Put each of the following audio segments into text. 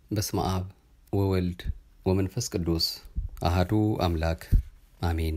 በስመ አብ ወወልድ ወመንፈስ ቅዱስ አህዱ አምላክ አሜን።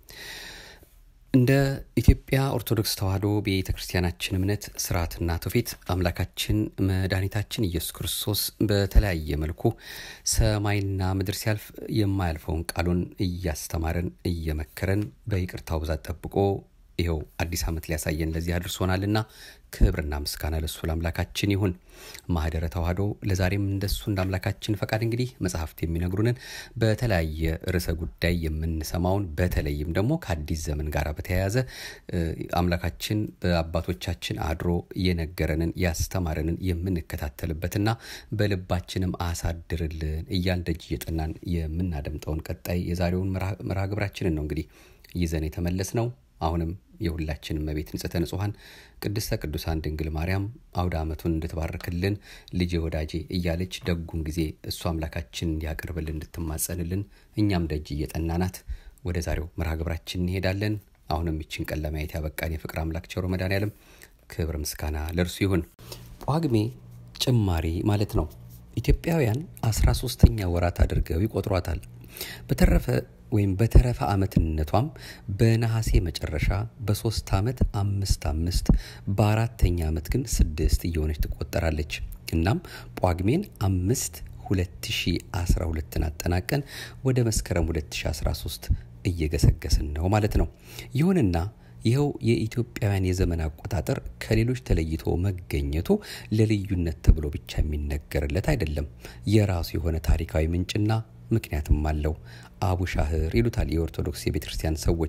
እንደ ኢትዮጵያ ኦርቶዶክስ ተዋሕዶ ቤተ ክርስቲያናችን እምነት ስርዓትና ትውፊት አምላካችን መድኃኒታችን ኢየሱስ ክርስቶስ በተለያየ መልኩ ሰማይና ምድር ሲያልፍ የማያልፈውን ቃሉን እያስተማረን እየመከረን በይቅርታው ብዛት ጠብቆ ይኸው አዲስ ዓመት ሊያሳየን ለዚህ አድርሶናልና ክብርና ምስጋና ለሱ ለአምላካችን ይሁን። ማህደረ ተዋሕዶ ለዛሬም እንደሱ እንደ አምላካችን ፈቃድ እንግዲህ መጽሐፍት የሚነግሩንን በተለያየ ርዕሰ ጉዳይ የምንሰማውን በተለይም ደግሞ ከአዲስ ዘመን ጋር በተያያዘ አምላካችን በአባቶቻችን አድሮ የነገረንን ያስተማረንን የምንከታተልበትና በልባችንም አሳድርልን እያል ደጅ እየጠናን የምናደምጠውን ቀጣይ የዛሬውን መርሃ ግብራችንን ነው እንግዲህ ይዘን የተመለስ ነው። አሁንም የሁላችን እመቤት ንጽሕተ ንጹሐን ቅድስተ ቅዱሳን ድንግል ማርያም አውደ ዓመቱን እንድትባርክልን ልጄ ወዳጄ እያለች ደጉን ጊዜ እሱ አምላካችን እንዲያቀርብልን እንድትማጸንልን እኛም ደጅ እየጠናናት ወደ ዛሬው መርሃ ግብራችን እንሄዳለን። አሁንም ይችን ቀን ለማየት ያበቃን የፍቅር አምላክ ቸሮ መድኃኔዓለም ክብር ምስጋና ለእርሱ ይሁን። ጳጉሜ ጭማሪ ማለት ነው። ኢትዮጵያውያን አስራ ሶስተኛ ወራት አድርገው ይቆጥሯታል። በተረፈ ወይም በተረፈ ዓመትነቷም በነሐሴ መጨረሻ በሶስት ዓመት አምስት አምስት በአራተኛ ዓመት ግን ስድስት እየሆነች ትቆጠራለች። እናም ጳጉሜን አምስት 2012ን አጠናቀን ወደ መስከረም 2013 እየገሰገስን ነው ማለት ነው። ይሁንና ይኸው የኢትዮጵያውያን የዘመን አቆጣጠር ከሌሎች ተለይቶ መገኘቱ ለልዩነት ተብሎ ብቻ የሚነገርለት አይደለም። የራሱ የሆነ ታሪካዊ ምንጭና ምክንያትም አለው። አቡሻህር ይሉታል የኦርቶዶክስ የቤተ ክርስቲያን ሰዎች።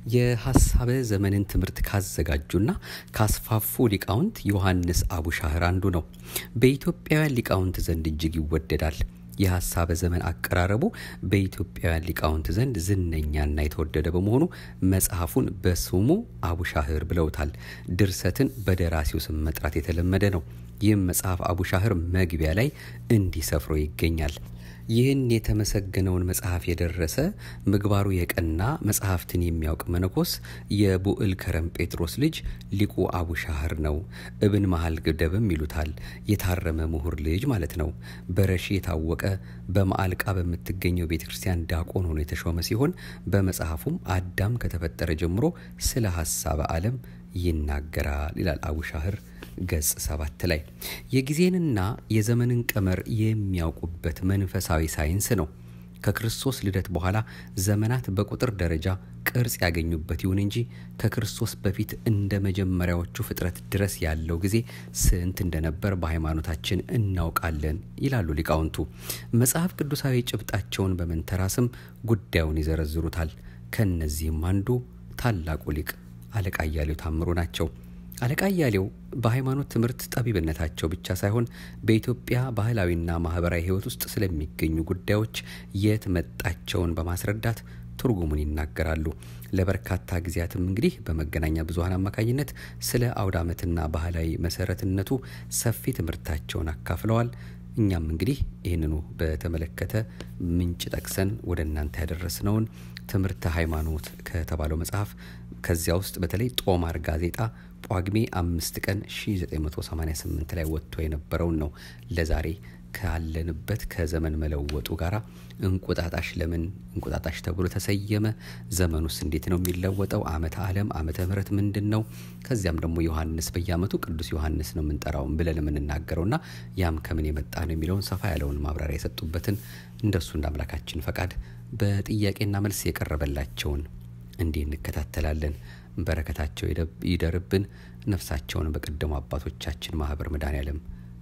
የሀሳበ ዘመንን ትምህርት ካዘጋጁና ካስፋፉ ሊቃውንት ዮሐንስ አቡሻህር አንዱ ነው። በኢትዮጵያውያን ሊቃውንት ዘንድ እጅግ ይወደዳል። የሀሳበ ዘመን አቀራረቡ በኢትዮጵያውያን ሊቃውንት ዘንድ ዝነኛና የተወደደ በመሆኑ መጽሐፉን በስሙ አቡሻህር ብለውታል። ድርሰትን በደራሲው ስም መጥራት የተለመደ ነው። ይህም መጽሐፍ አቡሻህር መግቢያ ላይ እንዲህ ሰፍሮ ይገኛል። ይህን የተመሰገነውን መጽሐፍ የደረሰ ምግባሩ የቀና መጽሐፍትን የሚያውቅ መነኮስ የቡዕል ከረም ጴጥሮስ ልጅ ሊቁ አቡሻህር ነው። እብን መሀል ግደብም ይሉታል። የታረመ ምሁር ልጅ ማለት ነው። በረሺ የታወቀ በማዕልቃ በምትገኘው ቤተ ክርስቲያን ዲያቆን ሆኖ የተሾመ ሲሆን በመጽሐፉም አዳም ከተፈጠረ ጀምሮ ስለ ሀሳበ ዓለም ይናገራል ይላል አቡሻህር ገጽ ሰባት ላይ የጊዜንና የዘመንን ቀመር የሚያውቁበት መንፈሳዊ ሳይንስ ነው። ከክርስቶስ ልደት በኋላ ዘመናት በቁጥር ደረጃ ቅርጽ ያገኙበት ይሁን እንጂ ከክርስቶስ በፊት እንደ መጀመሪያዎቹ ፍጥረት ድረስ ያለው ጊዜ ስንት እንደነበር በሃይማኖታችን እናውቃለን ይላሉ ሊቃውንቱ። መጽሐፍ ቅዱሳዊ ጭብጣቸውን በመንተራስም ጉዳዩን ይዘረዝሩታል። ከእነዚህም አንዱ ታላቁ ሊቅ አለቃ እያሌው ታምሩ ናቸው። አለቃ እያሌው በሃይማኖት ትምህርት ጠቢብነታቸው ብቻ ሳይሆን በኢትዮጵያ ባህላዊና ማህበራዊ ሕይወት ውስጥ ስለሚገኙ ጉዳዮች የት መጣቸውን በማስረዳት ትርጉሙን ይናገራሉ። ለበርካታ ጊዜያትም እንግዲህ በመገናኛ ብዙኃን አማካኝነት ስለ አውደ ዓመትና ባህላዊ መሰረትነቱ ሰፊ ትምህርታቸውን አካፍለዋል። እኛም እንግዲህ ይህንኑ በተመለከተ ምንጭ ጠቅሰን ወደ እናንተ ያደረስነውን ትምህርተ ሃይማኖት ከተባለው መጽሐፍ ከዚያ ውስጥ በተለይ ጦማር ጋዜጣ ጳጉሜ አምስት ቀን 1988 ላይ ወጥቶ የነበረውን ነው ለዛሬ ካለንበት ከዘመን መለወጡ ጋር እንቁጣጣሽ ለምን እንቁጣጣሽ ተብሎ ተሰየመ? ዘመኑስ እንዴት ነው የሚለወጠው? ዓመተ ዓለም ዓመተ ምሕረት ምንድን ነው? ከዚያም ደግሞ ዮሐንስ በየዓመቱ ቅዱስ ዮሐንስ ነው የምንጠራውን ብለን የምንናገረውና ያም ከምን የመጣ ነው የሚለውን ሰፋ ያለውን ማብራሪያ የሰጡበትን እንደሱ እንደ አምላካችን ፈቃድ በጥያቄና መልስ የቀረበላቸውን እንዲህ እንከታተላለን። በረከታቸው ይደርብን፣ ነፍሳቸውን በቀደሙ አባቶቻችን ማህበር መድኃኔዓለም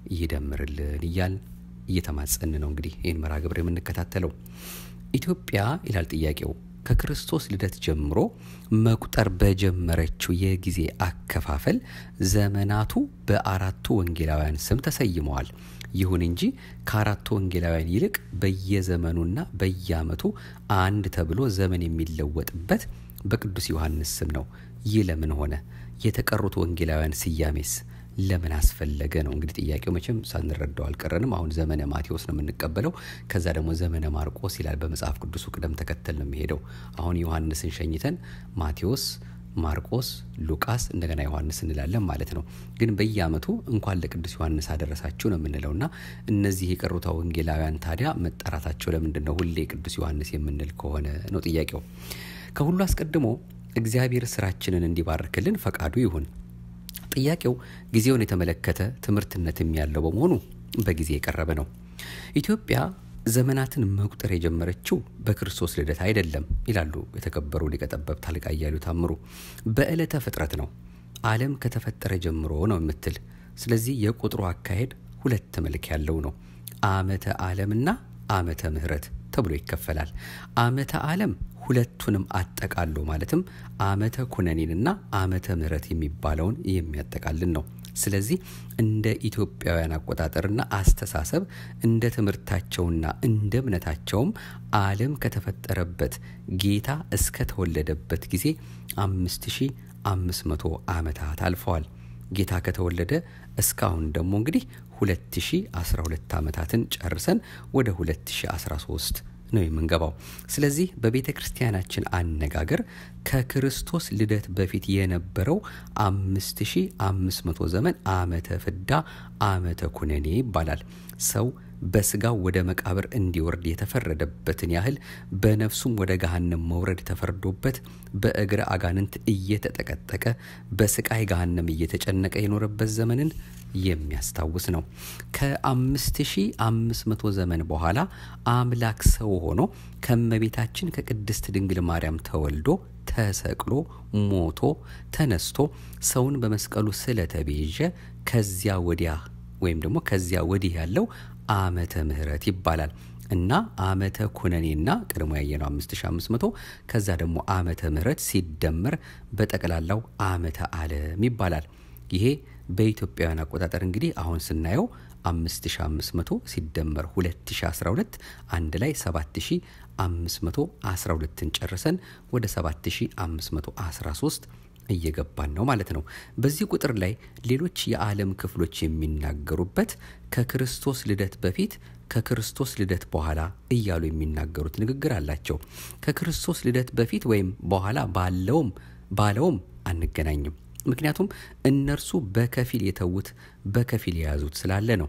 ይደምርልን እያል እየተማጸን ነው እንግዲህ ይህን መርሃ ግብር የምንከታተለው። ኢትዮጵያ ይላል ጥያቄው ከክርስቶስ ልደት ጀምሮ መቁጠር በጀመረችው የጊዜ አከፋፈል ዘመናቱ በአራቱ ወንጌላውያን ስም ተሰይመዋል። ይሁን እንጂ ከአራቱ ወንጌላውያን ይልቅ በየዘመኑና በየዓመቱ አንድ ተብሎ ዘመን የሚለወጥበት በቅዱስ ዮሐንስ ስም ነው። ይህ ለምን ሆነ? የተቀሩት ወንጌላውያን ስያሜስ ለምን አስፈለገ ነው እንግዲህ ጥያቄው። መቼም ሳንረዳው አልቀረንም። አሁን ዘመነ ማቴዎስ ነው የምንቀበለው። ከዛ ደግሞ ዘመነ ማርቆስ ይላል። በመጽሐፍ ቅዱሱ ቅደም ተከተል ነው የሚሄደው። አሁን ዮሐንስን ሸኝተን ማቴዎስ፣ ማርቆስ፣ ሉቃስ እንደገና ዮሐንስ እንላለን ማለት ነው። ግን በየዓመቱ እንኳን ለቅዱስ ዮሐንስ አደረሳችሁ ነው የምንለው እና እነዚህ የቀሩት ወንጌላውያን ታዲያ መጠራታቸው ለምንድን ነው ሁሌ ቅዱስ ዮሐንስ የምንል ከሆነ ነው ጥያቄው። ከሁሉ አስቀድሞ እግዚአብሔር ስራችንን እንዲባርክልን ፈቃዱ ይሁን። ጥያቄው ጊዜውን የተመለከተ ትምህርትነትም ያለው በመሆኑ በጊዜ የቀረበ ነው። ኢትዮጵያ ዘመናትን መቁጠር የጀመረችው በክርስቶስ ልደት አይደለም ይላሉ የተከበሩ ሊቀ ጠበብት አለቃ እያሉ ታምሩ። በዕለተ ፍጥረት ነው። ዓለም ከተፈጠረ ጀምሮ ነው የምትል። ስለዚህ የቁጥሩ አካሄድ ሁለት መልክ ያለው ነው። ዓመተ ዓለምና ዓመተ ምሕረት ተብሎ ይከፈላል። ዓመተ ዓለም ሁለቱንም አጠቃሎ ማለትም ዓመተ ኩነኔንና ዓመተ ምሕረት የሚባለውን የሚያጠቃልን ነው። ስለዚህ እንደ ኢትዮጵያውያን አቆጣጠርና አስተሳሰብ እንደ ትምህርታቸውና እንደ እምነታቸውም ዓለም ከተፈጠረበት ጌታ እስከተወለደበት ጊዜ አምስት ሺ አምስት መቶ ዓመታት አልፈዋል። ጌታ ከተወለደ እስካሁን ደግሞ እንግዲህ 2012 ዓመታትን ጨርሰን ወደ 2013 ነው የምንገባው። ስለዚህ በቤተ ክርስቲያናችን አነጋገር ከክርስቶስ ልደት በፊት የነበረው 5500 ዘመን ዓመተ ፍዳ ዓመተ ኩነኔ ይባላል። ሰው በስጋው ወደ መቃብር እንዲወርድ የተፈረደበትን ያህል በነፍሱም ወደ ገሃነም መውረድ ተፈርዶበት በእግረ አጋንንት እየተጠቀጠቀ በስቃይ ገሃነም እየተጨነቀ የኖረበት ዘመንን የሚያስታውስ ነው። ከ5500 ዘመን በኋላ አምላክ ሰው ሆኖ ከመቤታችን ከቅድስት ድንግል ማርያም ተወልዶ ተሰቅሎ ሞቶ ተነስቶ ሰውን በመስቀሉ ስለተቤዠ ከዚያ ወዲያ ወይም ደግሞ ከዚያ ወዲህ ያለው ዓመተ ምሕረት ይባላል እና ዓመተ ኩነኔና ቀድሞ ያየነው 5500 ከዛ ደግሞ ዓመተ ምሕረት ሲደመር በጠቅላላው ዓመተ ዓለም ይባላል። ይሄ በኢትዮጵያውያን አቆጣጠር እንግዲህ አሁን ስናየው 5500 ሲደመር 2012 አንድ ላይ 7512ን ጨርሰን ወደ 7513 እየገባን ነው ማለት ነው። በዚህ ቁጥር ላይ ሌሎች የዓለም ክፍሎች የሚናገሩበት ከክርስቶስ ልደት በፊት ከክርስቶስ ልደት በኋላ እያሉ የሚናገሩት ንግግር አላቸው። ከክርስቶስ ልደት በፊት ወይም በኋላ ባለውም ባለውም አንገናኝም። ምክንያቱም እነርሱ በከፊል የተዉት በከፊል የያዙት ስላለ ነው።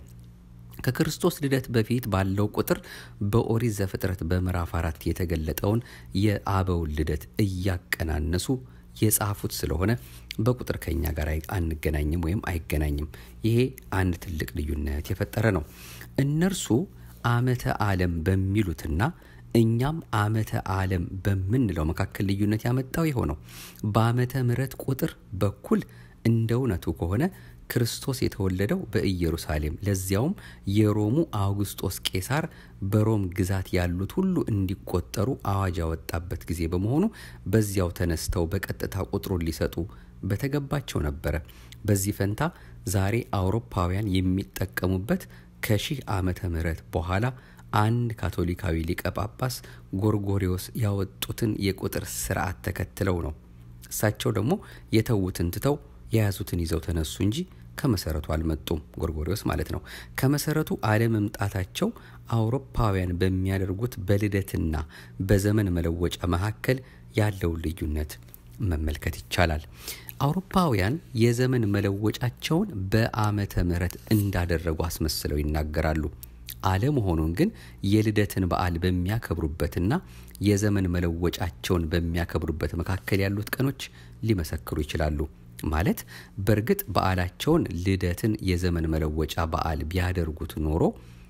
ከክርስቶስ ልደት በፊት ባለው ቁጥር በኦሪት ዘፍጥረት በምዕራፍ አራት የተገለጠውን የአበውን ልደት እያቀናነሱ የጻፉት ስለሆነ በቁጥር ከኛ ጋር አንገናኝም ወይም አይገናኝም። ይሄ አንድ ትልቅ ልዩነት የፈጠረ ነው። እነርሱ ዓመተ ዓለም በሚሉትና እኛም ዓመተ ዓለም በምንለው መካከል ልዩነት ያመጣው የሆነው በዓመተ ምሕረት ቁጥር በኩል እንደ እውነቱ ከሆነ ክርስቶስ የተወለደው በኢየሩሳሌም ለዚያውም የሮሙ አውግስጦስ ቄሳር በሮም ግዛት ያሉት ሁሉ እንዲቆጠሩ አዋጅ ያወጣበት ጊዜ በመሆኑ በዚያው ተነስተው በቀጥታ ቁጥሩን ሊሰጡ በተገባቸው ነበረ። በዚህ ፈንታ ዛሬ አውሮፓውያን የሚጠቀሙበት ከሺህ ዓመተ ምህረት በኋላ አንድ ካቶሊካዊ ሊቀ ጳጳስ ጎርጎሪዎስ ያወጡትን የቁጥር ስርዓት ተከትለው ነው። እሳቸው ደግሞ የተዉትን ትተው የያዙትን ይዘው ተነሱ እንጂ ከመሰረቱ አልመጡም። ጎርጎሪዎስ ማለት ነው። ከመሰረቱ አለመምጣታቸው አውሮፓውያን በሚያደርጉት በልደትና በዘመን መለወጫ መካከል ያለውን ልዩነት መመልከት ይቻላል። አውሮፓውያን የዘመን መለወጫቸውን በዓመተ ምሕረት እንዳደረጉ አስመስለው ይናገራሉ። አለመሆኑን ግን የልደትን በዓል በሚያከብሩበትና የዘመን መለወጫቸውን በሚያከብሩበት መካከል ያሉት ቀኖች ሊመሰክሩ ይችላሉ። ማለት በእርግጥ በዓላቸውን ልደትን የዘመን መለወጫ በዓል ቢያደርጉት ኖሮ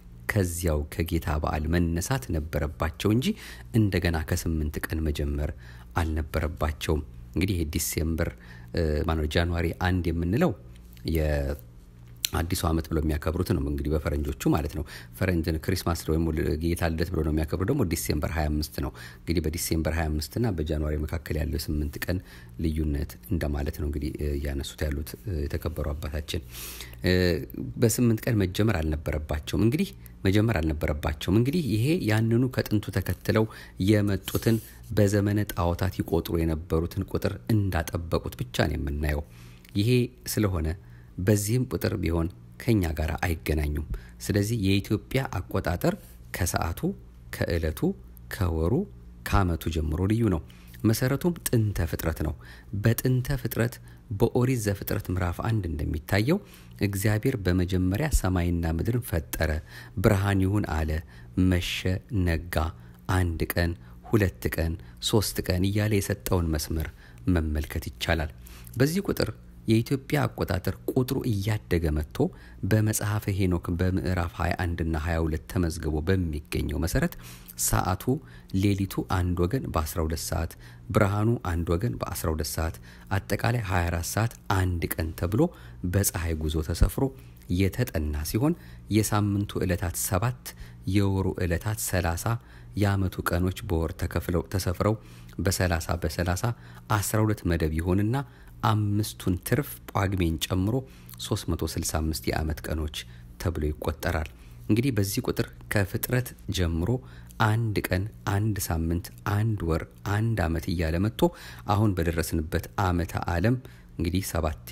ከዚያው ከጌታ በዓል መነሳት ነበረባቸው እንጂ እንደገና ከስምንት ቀን መጀመር አልነበረባቸውም። እንግዲህ ዲሴምበር ማነው ጃንዋሪ አንድ የምንለው አዲሱ ዓመት ብለው የሚያከብሩት ነው እንግዲህ በፈረንጆቹ ማለት ነው። ፈረንጅን ክሪስማስ ወይም ጌታ ልደት ብለው ነው የሚያከብሩ ደግሞ ዲሴምበር 25 ነው። እንግዲህ በዲሴምበር 25 እና በጃንዋሪ መካከል ያለው የስምንት ቀን ልዩነት እንደማለት ነው እንግዲህ እያነሱት ያሉት የተከበሩ አባታችን። በስምንት ቀን መጀመር አልነበረባቸውም እንግዲህ መጀመር አልነበረባቸውም እንግዲህ ይሄ ያንኑ ከጥንቱ ተከትለው የመጡትን በዘመነ ጣዖታት ይቆጥሩ የነበሩትን ቁጥር እንዳጠበቁት ብቻ ነው የምናየው። ይሄ ስለሆነ በዚህም ቁጥር ቢሆን ከኛ ጋር አይገናኙም። ስለዚህ የኢትዮጵያ አቆጣጠር ከሰዓቱ፣ ከእለቱ፣ ከወሩ፣ ከዓመቱ ጀምሮ ልዩ ነው። መሰረቱም ጥንተ ፍጥረት ነው። በጥንተ ፍጥረት በኦሪት ዘፍጥረት ምዕራፍ አንድ እንደሚታየው እግዚአብሔር በመጀመሪያ ሰማይና ምድርን ፈጠረ፣ ብርሃን ይሁን አለ፣ መሸ፣ ነጋ፣ አንድ ቀን፣ ሁለት ቀን፣ ሶስት ቀን እያለ የሰጠውን መስመር መመልከት ይቻላል። በዚህ ቁጥር የኢትዮጵያ አቆጣጠር ቁጥሩ እያደገ መጥቶ በመጽሐፈ ሄኖክ በምዕራፍ 21 እና 22 ተመዝግቦ በሚገኘው መሰረት ሰዓቱ ሌሊቱ አንድ ወገን በ12 ሰዓት፣ ብርሃኑ አንድ ወገን በ12 ሰዓት፣ አጠቃላይ 24 ሰዓት አንድ ቀን ተብሎ በፀሐይ ጉዞ ተሰፍሮ የተጠና ሲሆን የሳምንቱ ዕለታት ሰባት የወሩ ዕለታት 30 የዓመቱ ቀኖች በወር ተከፍለው ተሰፍረው በ30 በ30 12 መደብ ይሆንና አምስቱን ትርፍ ጳጉሜን ጨምሮ 365 የዓመት ቀኖች ተብሎ ይቆጠራል። እንግዲህ በዚህ ቁጥር ከፍጥረት ጀምሮ አንድ ቀን፣ አንድ ሳምንት፣ አንድ ወር፣ አንድ ዓመት እያለ መጥቶ አሁን በደረስንበት ዓመተ ዓለም እንግዲህ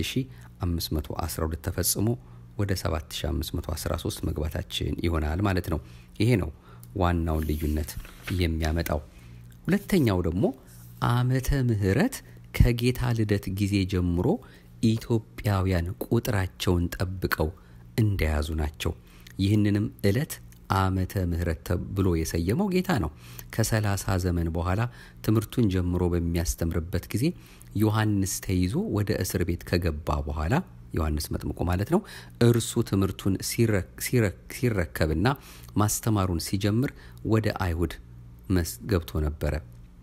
7512 ተፈጽሞ ወደ 7513 መግባታችን ይሆናል ማለት ነው። ይሄ ነው ዋናውን ልዩነት የሚያመጣው። ሁለተኛው ደግሞ ዓመተ ምሕረት ከጌታ ልደት ጊዜ ጀምሮ ኢትዮጵያውያን ቁጥራቸውን ጠብቀው እንደያዙ ናቸው። ይህንንም ዕለት ዓመተ ምሕረት ብሎ የሰየመው ጌታ ነው። ከሰላሳ ዘመን በኋላ ትምህርቱን ጀምሮ በሚያስተምርበት ጊዜ ዮሐንስ ተይዞ ወደ እስር ቤት ከገባ በኋላ ዮሐንስ መጥምቁ ማለት ነው። እርሱ ትምህርቱን ሲረከብና ማስተማሩን ሲጀምር ወደ አይሁድ ገብቶ ነበረ።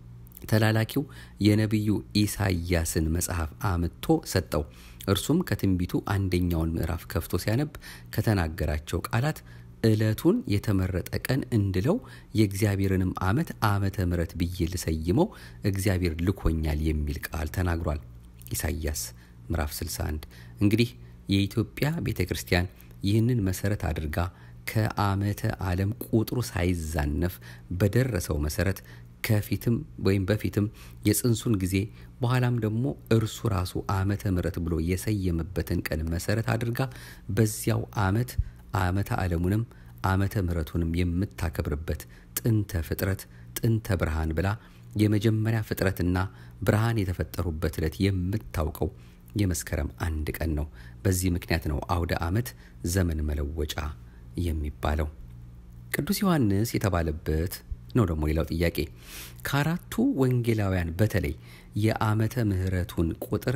ተላላኪው የነቢዩ ኢሳይያስን መጽሐፍ አምጥቶ ሰጠው። እርሱም ከትንቢቱ አንደኛውን ምዕራፍ ከፍቶ ሲያነብ ከተናገራቸው ቃላት ዕለቱን የተመረጠ ቀን እንድለው የእግዚአብሔርንም ዓመት ዓመተ ምሕረት ብዬ ልሰይመው እግዚአብሔር ልኮኛል የሚል ቃል ተናግሯል። ኢሳይያስ ምዕራፍ 61 እንግዲህ የኢትዮጵያ ቤተ ክርስቲያን ይህንን መሰረት አድርጋ ከዓመተ ዓለም ቁጥሩ ሳይዛነፍ በደረሰው መሰረት ከፊትም ወይም በፊትም የጽንሱን ጊዜ በኋላም ደግሞ እርሱ ራሱ ዓመተ ምሕረት ብሎ የሰየመበትን ቀን መሰረት አድርጋ በዚያው ዓመት ዓመተ ዓለሙንም ዓመተ ምሕረቱንም የምታከብርበት ጥንተ ፍጥረት ጥንተ ብርሃን ብላ የመጀመሪያ ፍጥረትና ብርሃን የተፈጠሩበት ዕለት የምታውቀው የመስከረም አንድ ቀን ነው። በዚህ ምክንያት ነው አውደ ዓመት ዘመን መለወጫ የሚባለው። ቅዱስ ዮሐንስ የተባለበት ነው ደግሞ ሌላው ጥያቄ። ከአራቱ ወንጌላውያን በተለይ የዓመተ ምሕረቱን ቁጥር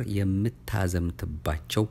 የምታዘምትባቸው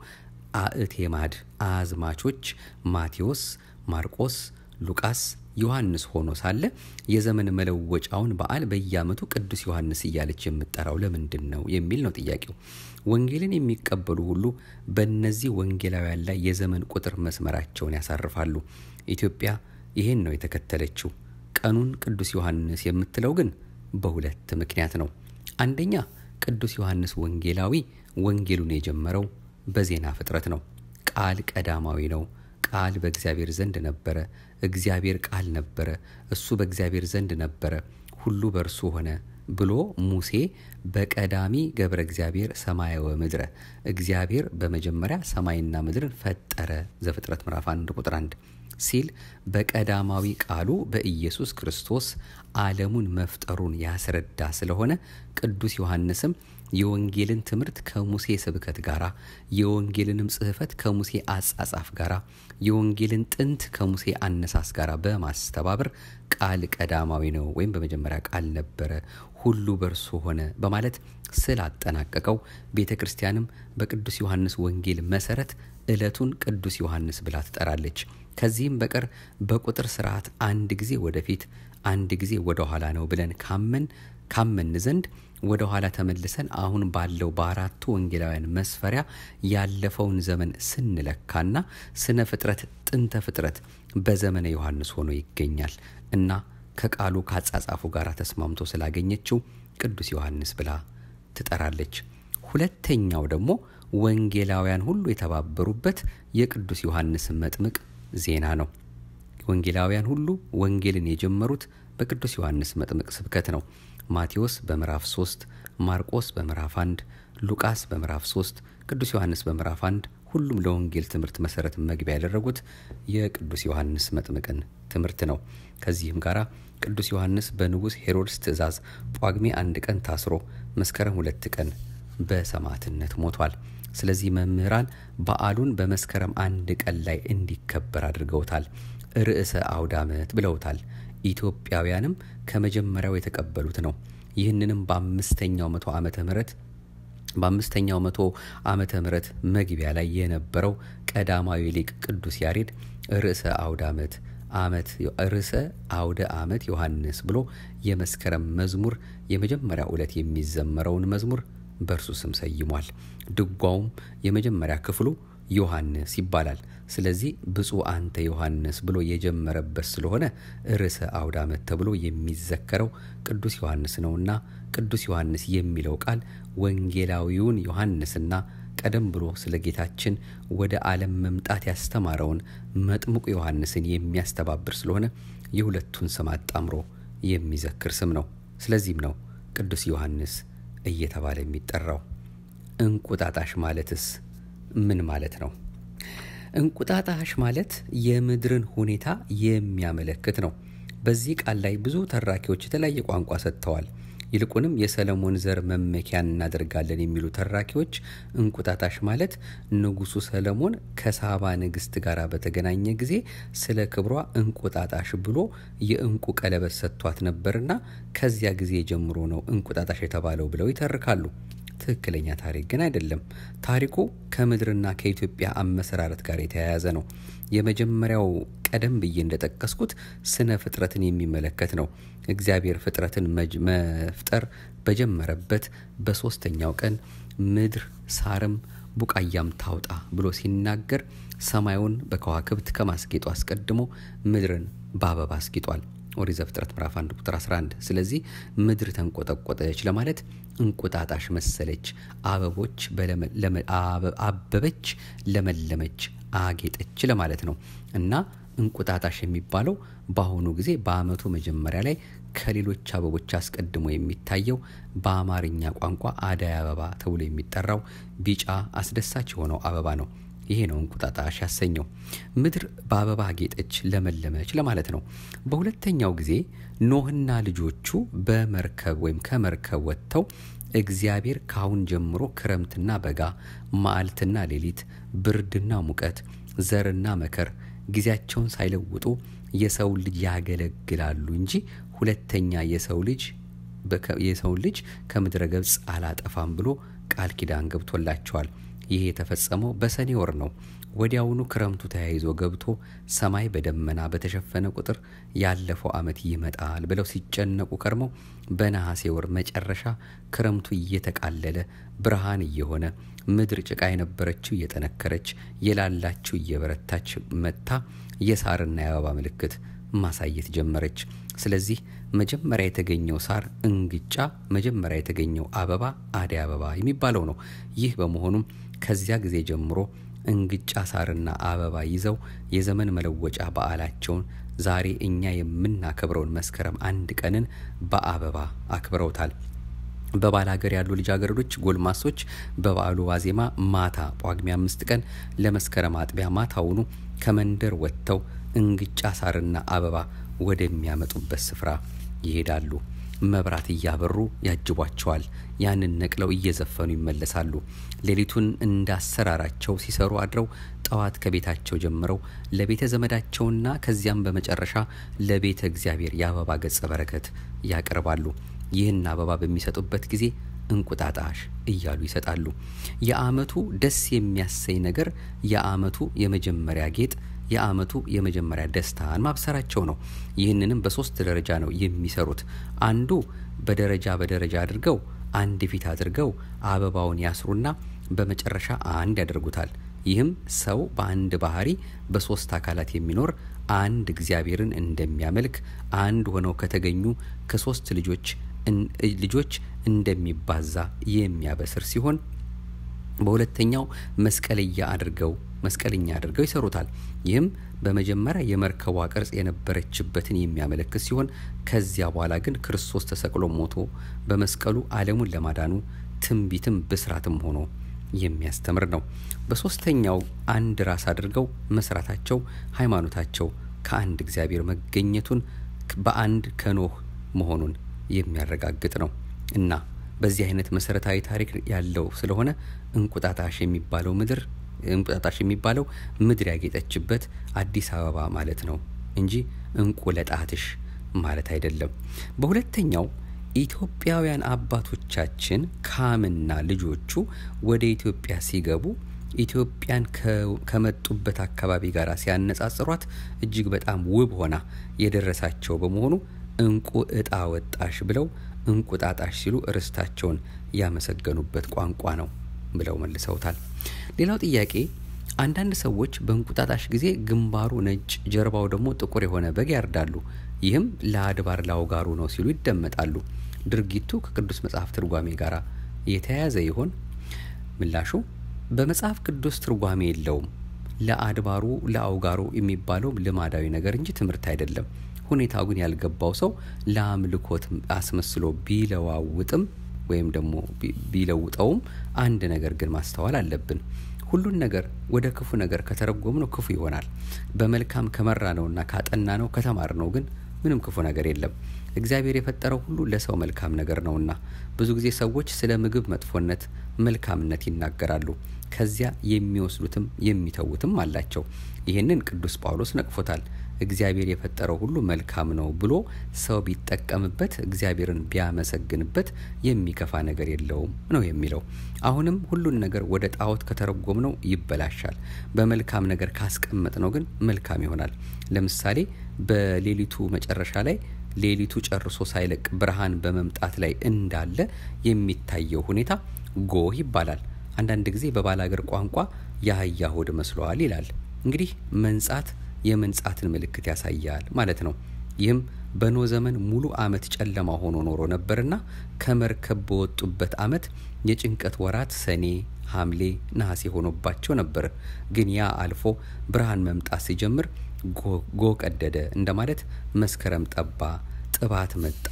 አእቴማድ አዝማቾች ማቴዎስ፣ ማርቆስ፣ ሉቃስ፣ ዮሐንስ ሆኖ ሳለ የዘመን መለወጫውን በዓል በየዓመቱ ቅዱስ ዮሐንስ እያለች የምጠራው ለምንድን ነው የሚል ነው ጥያቄው። ወንጌልን የሚቀበሉ ሁሉ በእነዚህ ወንጌላውያን ላይ የዘመን ቁጥር መስመራቸውን ያሳርፋሉ። ኢትዮጵያ ይህን ነው የተከተለችው። ቀኑን ቅዱስ ዮሐንስ የምትለው ግን በሁለት ምክንያት ነው። አንደኛ ቅዱስ ዮሐንስ ወንጌላዊ ወንጌሉን የጀመረው በዜና ፍጥረት ነው። ቃል ቀዳማዊ ነው። ቃል በእግዚአብሔር ዘንድ ነበረ፣ እግዚአብሔር ቃል ነበረ፣ እሱ በእግዚአብሔር ዘንድ ነበረ፣ ሁሉ በእርሱ ሆነ ብሎ ሙሴ በቀዳሚ ገብረ እግዚአብሔር ሰማየ ወምድረ እግዚአብሔር በመጀመሪያ ሰማይና ምድርን ፈጠረ ዘፍጥረት ምዕራፍ 1 ቁጥር 1 ሲል በቀዳማዊ ቃሉ በኢየሱስ ክርስቶስ ዓለሙን መፍጠሩን ያስረዳ ስለሆነ ቅዱስ ዮሐንስም የወንጌልን ትምህርት ከሙሴ ስብከት ጋር የወንጌልንም ጽሕፈት ከሙሴ አጻጻፍ ጋር የወንጌልን ጥንት ከሙሴ አነሳስ ጋር በማስተባበር ቃል ቀዳማዊ ነው ወይም በመጀመሪያ ቃል ነበረ፣ ሁሉ በእርሱ ሆነ በማለት ስላጠናቀቀው ቤተ ክርስቲያንም በቅዱስ ዮሐንስ ወንጌል መሰረት ዕለቱን ቅዱስ ዮሐንስ ብላ ትጠራለች። ከዚህም በቀር በቁጥር ስርዓት አንድ ጊዜ ወደፊት አንድ ጊዜ ወደ ኋላ ነው ብለን ካመን ካመን ዘንድ ወደ ኋላ ተመልሰን አሁን ባለው በአራቱ ወንጌላውያን መስፈሪያ ያለፈውን ዘመን ስንለካና ስነ ፍጥረት ጥንተ ፍጥረት በዘመነ ዮሐንስ ሆኖ ይገኛል እና ከቃሉ ካጻጻፉ ጋር ተስማምቶ ስላገኘችው ቅዱስ ዮሐንስ ብላ ትጠራለች። ሁለተኛው ደግሞ ወንጌላውያን ሁሉ የተባበሩበት የቅዱስ ዮሐንስ መጥምቅ ዜና ነው። ወንጌላውያን ሁሉ ወንጌልን የጀመሩት በቅዱስ ዮሐንስ መጥምቅ ስብከት ነው። ማቴዎስ በምዕራፍ 3፣ ማርቆስ በምዕራፍ 1፣ ሉቃስ በምዕራፍ 3፣ ቅዱስ ዮሐንስ በምዕራፍ 1 ሁሉም ለወንጌል ትምህርት መሰረት መግቢያ ያደረጉት የቅዱስ ዮሐንስ መጥምቅን ትምህርት ነው። ከዚህም ጋር ቅዱስ ዮሐንስ በንጉሥ ሄሮድስ ትእዛዝ ጳጉሜ አንድ ቀን ታስሮ መስከረም ሁለት ቀን በሰማዕትነት ሞቷል። ስለዚህ መምህራን በዓሉን በመስከረም አንድ ቀን ላይ እንዲከበር አድርገውታል። ርዕሰ አውደ ዓመት ብለውታል። ኢትዮጵያውያንም ከመጀመሪያው የተቀበሉት ነው። ይህንንም በአምስተኛው መቶ ዓመተ ምህረት በአምስተኛው መቶ ዓመተ ምህረት መግቢያ ላይ የነበረው ቀዳማዊ ሊቅ ቅዱስ ያሬድ ርዕሰ አውደ ዓመት ዓመት ርዕሰ አውደ ዓመት ዮሐንስ ብሎ የመስከረም መዝሙር የመጀመሪያ ዕለት የሚዘመረውን መዝሙር በእርሱ ስም ሰይሟል። ድጓውም የመጀመሪያ ክፍሉ ዮሐንስ ይባላል። ስለዚህ ብፁዕ አንተ ዮሐንስ ብሎ የጀመረበት ስለሆነ ርዕሰ አውደ ዓመት ተብሎ የሚዘከረው ቅዱስ ዮሐንስ ነውና ቅዱስ ዮሐንስ የሚለው ቃል ወንጌላዊውን ዮሐንስና ቀደም ብሎ ስለ ጌታችን ወደ ዓለም መምጣት ያስተማረውን መጥምቁ ዮሐንስን የሚያስተባብር ስለሆነ የሁለቱን ስም አጣምሮ የሚዘክር ስም ነው። ስለዚህም ነው ቅዱስ ዮሐንስ እየተባለ የሚጠራው። እንቁጣጣሽ ማለትስ ምን ማለት ነው? እንቁጣጣሽ ማለት የምድርን ሁኔታ የሚያመለክት ነው። በዚህ ቃል ላይ ብዙ ተራኪዎች የተለያየ ቋንቋ ሰጥተዋል። ይልቁንም የሰለሞን ዘር መመኪያ እናደርጋለን የሚሉ ተራኪዎች እንቁጣጣሽ ማለት ንጉሱ ሰለሞን ከሳባ ንግስት ጋር በተገናኘ ጊዜ ስለ ክብሯ እንቁጣጣሽ ብሎ የእንቁ ቀለበት ሰጥቷት ነበርና ከዚያ ጊዜ ጀምሮ ነው እንቁጣጣሽ የተባለው ብለው ይተርካሉ። ትክክለኛ ታሪክ ግን አይደለም። ታሪኩ ከምድርና ከኢትዮጵያ አመሰራረት ጋር የተያያዘ ነው። የመጀመሪያው ቀደም ብዬ እንደጠቀስኩት ስነ ፍጥረትን የሚመለከት ነው። እግዚአብሔር ፍጥረትን መፍጠር በጀመረበት በሶስተኛው ቀን ምድር ሳርም ቡቃያም ታውጣ ብሎ ሲናገር ሰማዩን በከዋክብት ከማስጌጡ አስቀድሞ ምድርን በአበባ አስጊጧል። ኦሪት ዘፍጥረት ምዕራፍ 1 ቁጥር 11። ስለዚህ ምድር ተንቆጠቆጠች ለማለት እንቁጣጣሽ መሰለች፣ አበቦች አበበች፣ ለመለመች፣ አጌጠች ለማለት ነው እና እንቁጣጣሽ የሚባለው በአሁኑ ጊዜ በዓመቱ መጀመሪያ ላይ ከሌሎች አበቦች አስቀድሞ የሚታየው በአማርኛ ቋንቋ አደይ አበባ ተብሎ የሚጠራው ቢጫ አስደሳች የሆነው አበባ ነው። ይሄ ነው እንቁጣጣሽ ያሰኘው። ምድር በአበባ አጌጠች፣ ለመለመች ለማለት ነው። በሁለተኛው ጊዜ ኖህና ልጆቹ በመርከብ ወይም ከመርከብ ወጥተው እግዚአብሔር ካሁን ጀምሮ ክረምትና በጋ፣ መዓልትና ሌሊት፣ ብርድና ሙቀት፣ ዘርና መከር ጊዜያቸውን ሳይለውጡ የሰው ልጅ ያገለግላሉ እንጂ ሁለተኛ የሰው ልጅ የሰው ልጅ ከምድረ ገጽ አላጠፋም ብሎ ቃል ኪዳን ገብቶላቸዋል። ይህ የተፈጸመው በሰኔ ወር ነው። ወዲያውኑ ክረምቱ ተያይዞ ገብቶ ሰማይ በደመና በተሸፈነ ቁጥር ያለፈው ዓመት ይመጣል ብለው ሲጨነቁ ከርመው በነሐሴ ወር መጨረሻ ክረምቱ እየተቃለለ ብርሃን እየሆነ ምድር ጭቃ የነበረችው እየጠነከረች የላላችው እየበረታች መጥታ የሳርና የአበባ ምልክት ማሳየት ጀመረች። ስለዚህ መጀመሪያ የተገኘው ሳር እንግጫ፣ መጀመሪያ የተገኘው አበባ አደይ አበባ የሚባለው ነው። ይህ በመሆኑም ከዚያ ጊዜ ጀምሮ እንግጫ ሳርና አበባ ይዘው የዘመን መለወጫ በዓላቸውን ዛሬ እኛ የምናከብረውን መስከረም አንድ ቀንን በአበባ አክብረውታል። በባል ሀገር ያሉ ልጃገረዶች፣ ጎልማሶች በበዓሉ ዋዜማ ማታ ጳጉሜ አምስት ቀን ለመስከረም አጥቢያ ማታውኑ ከመንደር ወጥተው እንግጫ ሳርና አበባ ወደሚያመጡበት ስፍራ ይሄዳሉ። መብራት እያበሩ ያጅቧቸዋል። ያንን ነቅለው እየዘፈኑ ይመለሳሉ። ሌሊቱን እንዳሰራራቸው ሲሰሩ አድረው ጠዋት ከቤታቸው ጀምረው ለቤተ ዘመዳቸውና ከዚያም በመጨረሻ ለቤተ እግዚአብሔር የአበባ ገጸ በረከት ያቀርባሉ። ይህን አበባ በሚሰጡበት ጊዜ እንቁጣጣሽ እያሉ ይሰጣሉ። የዓመቱ ደስ የሚያሰኝ ነገር የዓመቱ የመጀመሪያ ጌጥ የዓመቱ የመጀመሪያ ደስታን ማብሰራቸው ነው። ይህንንም በሶስት ደረጃ ነው የሚሰሩት። አንዱ በደረጃ በደረጃ አድርገው አንድ ፊት አድርገው አበባውን ያስሩና በመጨረሻ አንድ ያደርጉታል። ይህም ሰው በአንድ ባህሪ በሶስት አካላት የሚኖር አንድ እግዚአብሔርን እንደሚያመልክ አንድ ሆነው ከተገኙ ከሶስት ልጆች ልጆች እንደሚባዛ የሚያበስር ሲሆን በሁለተኛው መስቀልያ አድርገው መስቀልኛ አድርገው ይሰሩታል። ይህም በመጀመሪያ የመርከቧ ቅርጽ የነበረችበትን የሚያመለክት ሲሆን ከዚያ በኋላ ግን ክርስቶስ ተሰቅሎ ሞቶ በመስቀሉ ዓለሙን ለማዳኑ ትንቢትም ብስራትም ሆኖ የሚያስተምር ነው። በሶስተኛው አንድ ራስ አድርገው መስራታቸው ሃይማኖታቸው ከአንድ እግዚአብሔር መገኘቱን በአንድ ከኖህ መሆኑን የሚያረጋግጥ ነው እና በዚህ አይነት መሰረታዊ ታሪክ ያለው ስለሆነ እንቁጣጣሽ የሚባለው ምድር እንቁጣጣሽ የሚባለው ምድር ያጌጠችበት አዲስ አበባ ማለት ነው እንጂ እንቁ ለጣትሽ ማለት አይደለም። በሁለተኛው ኢትዮጵያውያን አባቶቻችን ካምና ልጆቹ ወደ ኢትዮጵያ ሲገቡ ኢትዮጵያን ከመጡበት አካባቢ ጋር ሲያነጻጽሯት እጅግ በጣም ውብ ሆና የደረሳቸው በመሆኑ እንቁ እጣ ወጣሽ ብለው እንቁጣጣሽ ሲሉ ርስታቸውን ያመሰገኑበት ቋንቋ ነው ብለው መልሰውታል። ሌላው ጥያቄ አንዳንድ ሰዎች በእንቁጣጣሽ ጊዜ ግንባሩ ነጭ ጀርባው ደግሞ ጥቁር የሆነ በግ ያርዳሉ። ይህም ለአድባር ላውጋሩ ነው ሲሉ ይደመጣሉ። ድርጊቱ ከቅዱስ መጽሐፍ ትርጓሜ ጋር የተያያዘ ይሆን? ምላሹ በመጽሐፍ ቅዱስ ትርጓሜ የለውም። ለአድባሩ ለአውጋሩ የሚባለው ልማዳዊ ነገር እንጂ ትምህርት አይደለም። ሁኔታው ግን ያልገባው ሰው ለአምልኮት አስመስሎ ቢለዋውጥም ወይም ደግሞ ቢለውጠውም አንድ ነገር ግን ማስተዋል አለብን። ሁሉን ነገር ወደ ክፉ ነገር ከተረጎም ነው ክፉ ይሆናል። በመልካም ከመራ ነውና ካጠና ነው ከተማር ነው ግን ምንም ክፉ ነገር የለም። እግዚአብሔር የፈጠረው ሁሉ ለሰው መልካም ነገር ነውና ብዙ ጊዜ ሰዎች ስለ ምግብ መጥፎነት መልካምነት ይናገራሉ። ከዚያ የሚወስዱትም የሚተዉትም አላቸው። ይህንን ቅዱስ ጳውሎስ ነቅፎታል። እግዚአብሔር የፈጠረው ሁሉ መልካም ነው ብሎ ሰው ቢጠቀምበት እግዚአብሔርን ቢያመሰግንበት የሚከፋ ነገር የለውም ነው የሚለው። አሁንም ሁሉን ነገር ወደ ጣዖት ከተረጎም ነው ይበላሻል። በመልካም ነገር ካስቀመጥ ነው ግን መልካም ይሆናል። ለምሳሌ በሌሊቱ መጨረሻ ላይ ሌሊቱ ጨርሶ ሳይለቅ ብርሃን በመምጣት ላይ እንዳለ የሚታየው ሁኔታ ጎህ ይባላል። አንዳንድ ጊዜ በባላገር ቋንቋ የአህያ ሆድ መስሏል ይላል። እንግዲህ መንጻት የመንጻትን ምልክት ያሳያል ማለት ነው። ይህም በኖ ዘመን ሙሉ ዓመት ጨለማ ሆኖ ኖሮ ነበርና ከመርከብ በወጡበት ዓመት የጭንቀት ወራት ሰኔ፣ ሐምሌ፣ ነሐሴ ሆኖባቸው ነበር። ግን ያ አልፎ ብርሃን መምጣት ሲጀምር ጎ ቀደደ እንደማለት መስከረም ጠባ፣ ጥባት መጣ፣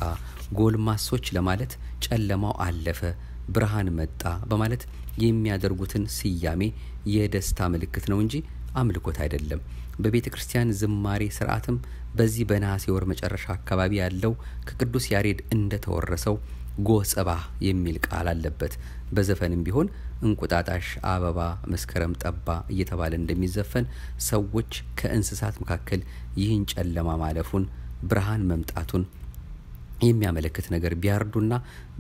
ጎልማሶች ለማለት ጨለማው አለፈ፣ ብርሃን መጣ በማለት የሚያደርጉትን ስያሜ የደስታ ምልክት ነው እንጂ አምልኮት አይደለም። በቤተ ክርስቲያን ዝማሬ ስርዓትም በዚህ በነሐሴ ወር መጨረሻ አካባቢ ያለው ከቅዱስ ያሬድ እንደተወረሰው ጎህ ጽባህ የሚል ቃል አለበት። በዘፈንም ቢሆን እንቁጣጣሽ፣ አበባ፣ መስከረም ጠባ እየተባለ እንደሚዘፈን ሰዎች ከእንስሳት መካከል ይህን ጨለማ ማለፉን ብርሃን መምጣቱን የሚያመለክት ነገር ቢያርዱና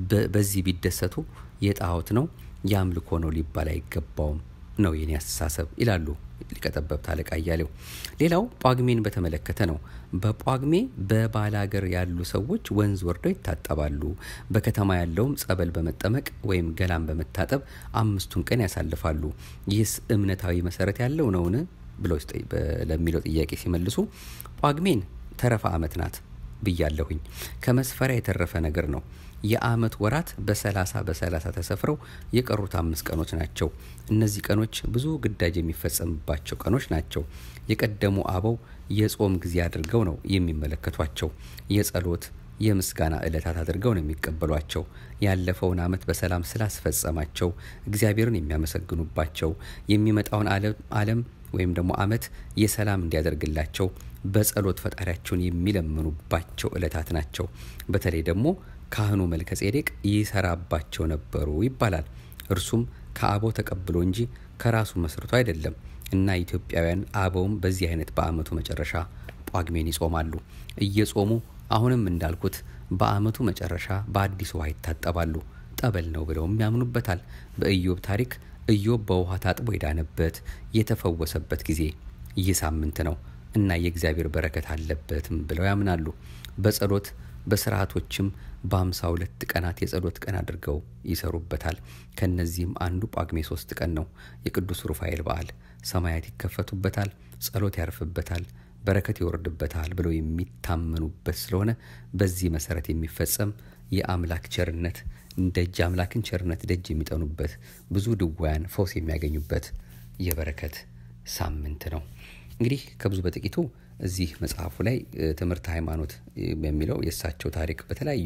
በዚህ ቢደሰቱ የጣዖት ነው የአምልኮ ነው ሊባል አይገባውም ነው የኔ አስተሳሰብ ይላሉ ሊቀጠበብት አለቃ እያሌው። ሌላው ጳጉሜን በተመለከተ ነው። በጳጉሜ በባላገር ያሉ ሰዎች ወንዝ ወርደው ይታጠባሉ። በከተማ ያለውም ጸበል በመጠመቅ ወይም ገላን በመታጠብ አምስቱን ቀን ያሳልፋሉ። ይህስ እምነታዊ መሰረት ያለው ነውን ብለው ለሚለው ጥያቄ ሲመልሱ ጳጉሜን ተረፈ ዓመት ናት ብያለሁኝ። ከመስፈሪያ የተረፈ ነገር ነው። የዓመት ወራት በሰላሳ በሰላሳ ተሰፍረው የቀሩት አምስት ቀኖች ናቸው። እነዚህ ቀኖች ብዙ ግዳጅ የሚፈጸምባቸው ቀኖች ናቸው። የቀደሙ አበው የጾም ጊዜ አድርገው ነው የሚመለከቷቸው። የጸሎት የምስጋና ዕለታት አድርገው ነው የሚቀበሏቸው። ያለፈውን ዓመት በሰላም ስላስፈጸማቸው እግዚአብሔርን የሚያመሰግኑባቸው የሚመጣውን ዓለም ወይም ደግሞ ዓመት የሰላም እንዲያደርግላቸው በጸሎት ፈጣሪያቸውን የሚለምኑባቸው ዕለታት ናቸው። በተለይ ደግሞ ካህኑ መልከ ጼዴቅ ይሰራባቸው ነበሩ ይባላል። እርሱም ከአበው ተቀብሎ እንጂ ከራሱ መስርቶ አይደለም እና ኢትዮጵያውያን አበውም በዚህ አይነት በዓመቱ መጨረሻ ጳጉሜን ይጾማሉ። እየጾሙ አሁንም እንዳልኩት በዓመቱ መጨረሻ በአዲስ ውሃ ይታጠባሉ። ጠበል ነው ብለውም ያምኑበታል። በኢዮብ ታሪክ ኢዮብ በውሃ ታጥቦ የዳነበት የተፈወሰበት ጊዜ ይህ ሳምንት ነው እና የእግዚአብሔር በረከት አለበትም ብለው ያምናሉ። በጸሎት በስርዓቶችም በአምሳ ሁለት ቀናት የጸሎት ቀን አድርገው ይሰሩበታል። ከነዚህም አንዱ ጳጉሜ ሶስት ቀን ነው። የቅዱስ ሩፋኤል በዓል ሰማያት ይከፈቱበታል፣ ጸሎት ያርፍበታል፣ በረከት ይወርድበታል ብለው የሚታመኑበት ስለሆነ በዚህ መሰረት የሚፈጸም የአምላክ ቸርነት ደጅ አምላክን ቸርነት ደጅ የሚጠኑበት ብዙ ድውያን ፈውስ የሚያገኙበት የበረከት ሳምንት ነው። እንግዲህ ከብዙ በጥቂቱ እዚህ መጽሐፉ ላይ ትምህርት ሃይማኖት በሚለው የእሳቸው ታሪክ በተለያዩ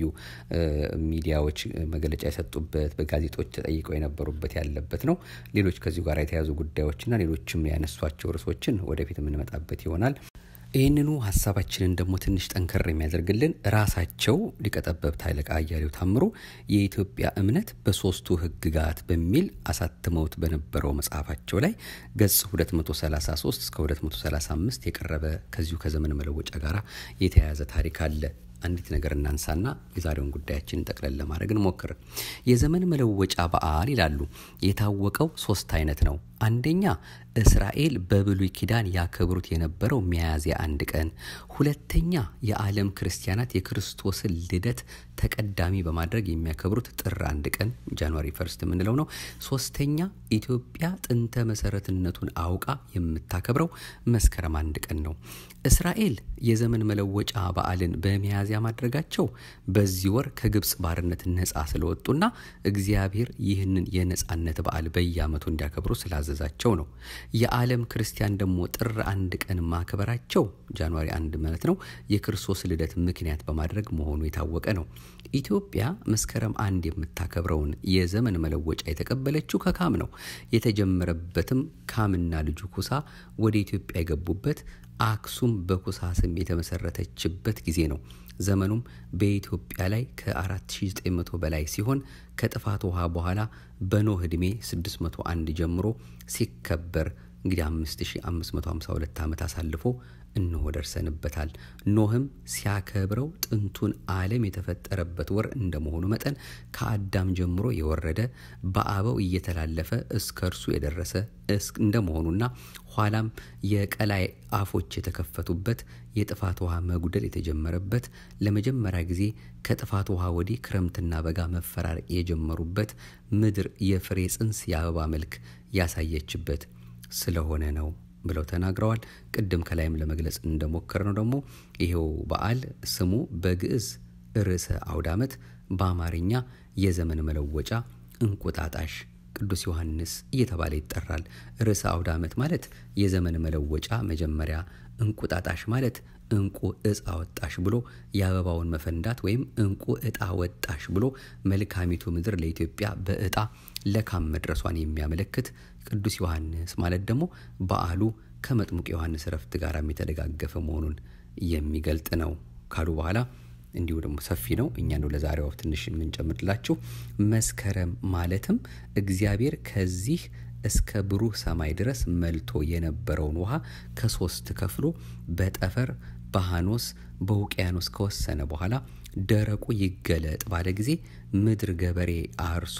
ሚዲያዎች መግለጫ የሰጡበት በጋዜጦች ተጠይቀው የነበሩበት ያለበት ነው። ሌሎች ከዚሁ ጋር የተያዙ ጉዳዮችና ሌሎችም ያነሷቸው ርዕሶችን ወደፊት የምንመጣበት ይሆናል። ይህንኑ ሀሳባችንን ደግሞ ትንሽ ጠንከር የሚያደርግልን ራሳቸው ሊቀ ጠበብት ኃይለ አያሌው ታምሩ የኢትዮጵያ እምነት በሶስቱ ሕግጋት በሚል አሳትመውት በነበረው መጽሐፋቸው ላይ ገጽ 233 እስከ 235 የቀረበ ከዚሁ ከዘመን መለወጫ ጋር የተያያዘ ታሪክ አለ። አንዲት ነገር እናንሳና የዛሬውን ጉዳያችንን ጠቅለል ለማድረግ እንሞክር። የዘመን መለወጫ በዓል ይላሉ የታወቀው ሶስት አይነት ነው። አንደኛ እስራኤል በብሉይ ኪዳን ያከብሩት የነበረው ሚያዝያ አንድ ቀን፣ ሁለተኛ የዓለም ክርስቲያናት የክርስቶስን ልደት ተቀዳሚ በማድረግ የሚያከብሩት ጥር አንድ ቀን ጃንዋሪ ፈርስት የምንለው ነው። ሶስተኛ ኢትዮጵያ ጥንተ መሰረትነቱን አውቃ የምታከብረው መስከረም አንድ ቀን ነው። እስራኤል የዘመን መለወጫ በዓልን በሚያዝያ ማድረጋቸው በዚህ ወር ከግብፅ ባርነት ነፃ ስለወጡና እግዚአብሔር ይህንን የነፃነት በዓል በየዓመቱ እንዲያከብሩ ስላዘዛቸው ነው። የዓለም ክርስቲያን ደግሞ ጥር አንድ ቀን ማክበራቸው ጃንዋሪ አንድ ማለት ነው የክርስቶስ ልደት ምክንያት በማድረግ መሆኑ የታወቀ ነው። ኢትዮጵያ መስከረም አንድ የምታከብረውን የዘመን መለወጫ የተቀበለችው ከካም ነው። የተጀመረበትም ካምና ልጁ ኩሳ ወደ ኢትዮጵያ የገቡበት አክሱም በኩሳ ስም የተመሰረተችበት ጊዜ ነው። ዘመኑም በኢትዮጵያ ላይ ከ4900 በላይ ሲሆን ከጥፋት ውሃ በኋላ በኖህ ዕድሜ 601 ጀምሮ ሲከበር እንግዲህ 5552 ዓመት አሳልፎ እነሆ ደርሰንበታል። ኖህም ሲያከብረው ጥንቱን ዓለም የተፈጠረበት ወር እንደመሆኑ መጠን ከአዳም ጀምሮ የወረደ በአበው እየተላለፈ እስከ እርሱ የደረሰ እንደመሆኑና ኋላም የቀላይ አፎች የተከፈቱበት የጥፋት ውሃ መጉደል የተጀመረበት ለመጀመሪያ ጊዜ ከጥፋት ውሃ ወዲህ ክረምትና በጋ መፈራረቅ የጀመሩበት ምድር የፍሬ ጽንስ የአበባ መልክ ያሳየችበት ስለሆነ ነው ብለው ተናግረዋል። ቅድም ከላይም ለመግለጽ እንደሞከር ነው ደግሞ ይሄው በዓል ስሙ በግዕዝ ርዕሰ አውደ ዓመት፣ በአማርኛ የዘመን መለወጫ እንቁጣጣሽ ቅዱስ ዮሐንስ እየተባለ ይጠራል። ርዕሰ አውደ ዓመት ማለት የዘመን መለወጫ መጀመሪያ፣ እንቁጣጣሽ ማለት እንቁ እጣ ወጣሽ ብሎ የአበባውን መፈንዳት ወይም እንቁ እጣ ወጣሽ ብሎ መልካሚቱ ምድር ለኢትዮጵያ በእጣ ለካም መድረሷን የሚያመለክት ቅዱስ ዮሐንስ ማለት ደግሞ በዓሉ ከመጥሙቅ ዮሐንስ እረፍት ጋር የተደጋገፈ መሆኑን የሚገልጥ ነው ካሉ በኋላ እንዲሁ ደግሞ ሰፊ ነው። እኛ ነው ለዛሬው ትንሽ የምንጨምርላችሁ። መስከረም ማለትም እግዚአብሔር ከዚህ እስከ ብሩህ ሰማይ ድረስ መልቶ የነበረውን ውሃ ከሶስት ከፍሎ በጠፈር በሃኖስ በውቅያኖስ ከወሰነ በኋላ ደረቁ ይገለጥ ባለ ጊዜ ምድር ገበሬ አርሶ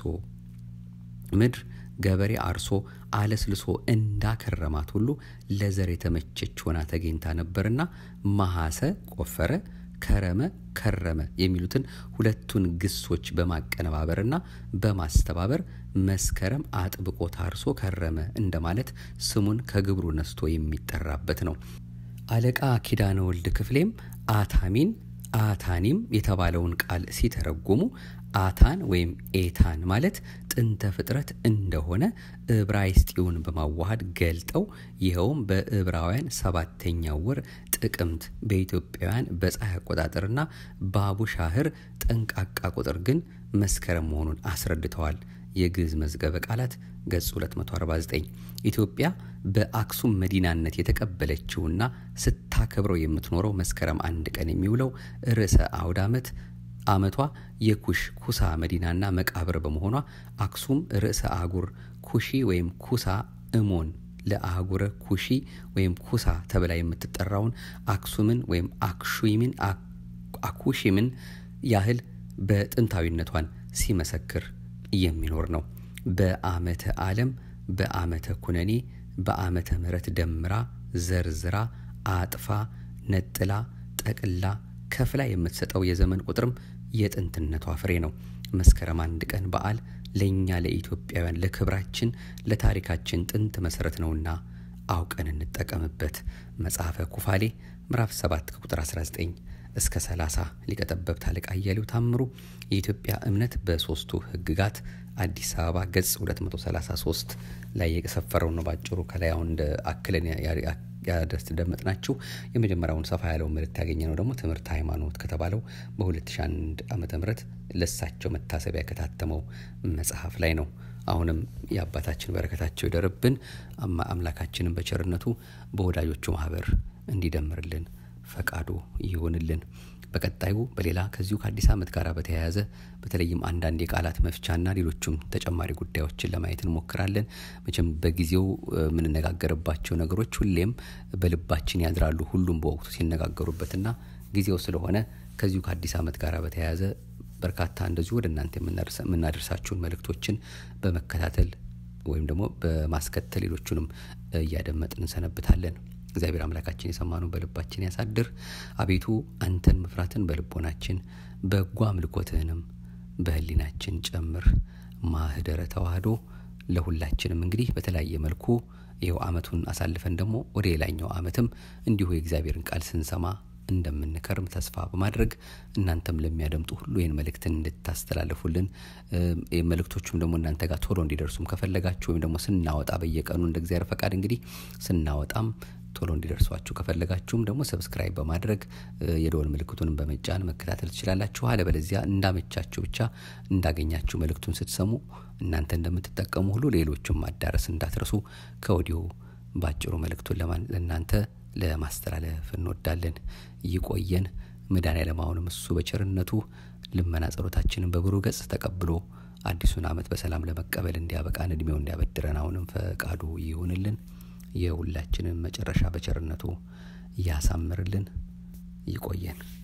ምድር ገበሬ አርሶ አለስልሶ እንዳከረማት ሁሉ ለዘር የተመቸች ሆና ተገኝታ ነበርና መሐሰ ቆፈረ፣ ከረመ ከረመ የሚሉትን ሁለቱን ግሶች በማቀነባበርና በማስተባበር መስከረም አጥብቆ ታርሶ ከረመ እንደማለት ስሙን ከግብሩ ነስቶ የሚጠራበት ነው። አለቃ ኪዳነ ወልድ ክፍሌም አታሚን አታኒም የተባለውን ቃል ሲተረጉሙ አታን ወይም ኤታን ማለት ጥንተ ፍጥረት እንደሆነ ዕብራይስጢውን በማዋሃድ ገልጠው ይኸውም በዕብራውያን ሰባተኛው ወር ጥቅምት በኢትዮጵያውያን በፀሐይ አቆጣጠርና በአቡሻህር ጠንቃቃ ቁጥር ግን መስከረም መሆኑን አስረድተዋል። የግዕዝ መዝገበ ቃላት ገጽ 249 ኢትዮጵያ በአክሱም መዲናነት የተቀበለችውና ስታከብረው የምትኖረው መስከረም አንድ ቀን የሚውለው ርዕሰ አውደ ዓመት ዓመቷ የኩሽ ኩሳ መዲናና መቃብር በመሆኗ አክሱም ርዕሰ አህጉር ኩሺ ወይም ኩሳ እሞን ለአህጉረ ኩሺ ወይም ኩሳ ተብላ የምትጠራውን አክሱምን ወይም አክሹሚን አኩሺምን ያህል በጥንታዊነቷን ሲመሰክር የሚኖር ነው። በዓመተ ዓለም በዓመተ ኩነኔ በዓመተ ምሕረት ደምራ ዘርዝራ አጥፋ ነጥላ ጠቅላ ከፍላ የምትሰጠው የዘመን ቁጥርም የጥንትነቷ ፍሬ ነው። መስከረም አንድ ቀን በዓል ለእኛ ለኢትዮጵያውያን ለክብራችን ለታሪካችን ጥንት መሰረት ነውና አውቀን እንጠቀምበት። መጽሐፈ ኩፋሌ ምዕራፍ 7 ከቁጥር 19 እስከ 30 ሊቀጠበብት አለቃ አያሌው ታምሩ የኢትዮጵያ እምነት በሶስቱ ሕግጋት አዲስ አበባ ገጽ 233 ላይ የሰፈረው ነው። ባጭሩ ከላይ አሁን እንደ አክለን ያስደመጥናችሁ የመጀመሪያውን ሰፋ ያለው መልእክት ያገኘ ነው ደግሞ ትምህርት ሃይማኖት ከተባለው በ2001 ዓ ም ለሳቸው መታሰቢያ ከታተመው መጽሐፍ ላይ ነው። አሁንም የአባታችን በረከታቸው ይደርብን። አምላካችንን በቸርነቱ በወዳጆቹ ማህበር እንዲደምርልን ፈቃዱ ይሆንልን። በቀጣዩ በሌላ ከዚሁ ከአዲስ ዓመት ጋር በተያያዘ በተለይም አንዳንድ የቃላት መፍቻና ሌሎቹም ተጨማሪ ጉዳዮችን ለማየት እንሞክራለን። መቼም በጊዜው የምንነጋገርባቸው ነገሮች ሁሌም በልባችን ያድራሉ፣ ሁሉም በወቅቱ ሲነጋገሩበትና ጊዜው ስለሆነ ከዚሁ ከአዲስ ዓመት ጋር በተያያዘ በርካታ እንደዚሁ ወደ እናንተ የምናደርሳችሁን መልእክቶችን በመከታተል ወይም ደግሞ በማስከተል ሌሎቹንም እያደመጥን እንሰነብታለን። እግዚአብሔር አምላካችን የሰማነውን በልባችን ያሳድር። አቤቱ አንተን መፍራትን በልቦናችን በጎ አምልኮትህንም በህሊናችን ጨምር። ማህደረ ተዋህዶ ለሁላችንም እንግዲህ በተለያየ መልኩ ይኸው አመቱን አሳልፈን ደግሞ ወደ ሌላኛው አመትም እንዲሁ የእግዚአብሔርን ቃል ስንሰማ እንደምንከርም ተስፋ በማድረግ እናንተም ለሚያደምጡ ሁሉ ይህን መልእክትን እንድታስተላልፉልን መልእክቶቹም ደግሞ እናንተ ጋር ቶሎ እንዲደርሱም ከፈለጋችሁ ወይም ደግሞ ስናወጣ በየቀኑ እንደ እግዚአብሔር ፈቃድ እንግዲህ ስናወጣም ቶሎ እንዲደርሷችሁ ከፈለጋችሁም ደግሞ ሰብስክራይብ በማድረግ የደወል ምልክቱንም በመጫን መከታተል ትችላላችሁ። አለበለዚያ እንዳመቻችሁ ብቻ እንዳገኛችሁ መልእክቱን ስትሰሙ እናንተ እንደምትጠቀሙ ሁሉ ሌሎችም ማዳረስ እንዳትረሱ ከወዲሁ ባጭሩ መልእክቱን ለእናንተ ለማስተላለፍ እንወዳለን። ይቆየን። መድኃኔዓለም አሁንም እሱ በቸርነቱ ልመና ጸሎታችንን በብሩህ ገጽ ተቀብሎ አዲሱን ዓመት በሰላም ለመቀበል እንዲያበቃን እድሜው እንዲያበድረን አሁንም ፈቃዱ ይሁንልን። የሁላችንን መጨረሻ በቸርነቱ ያሳምርልን። ይቆየን።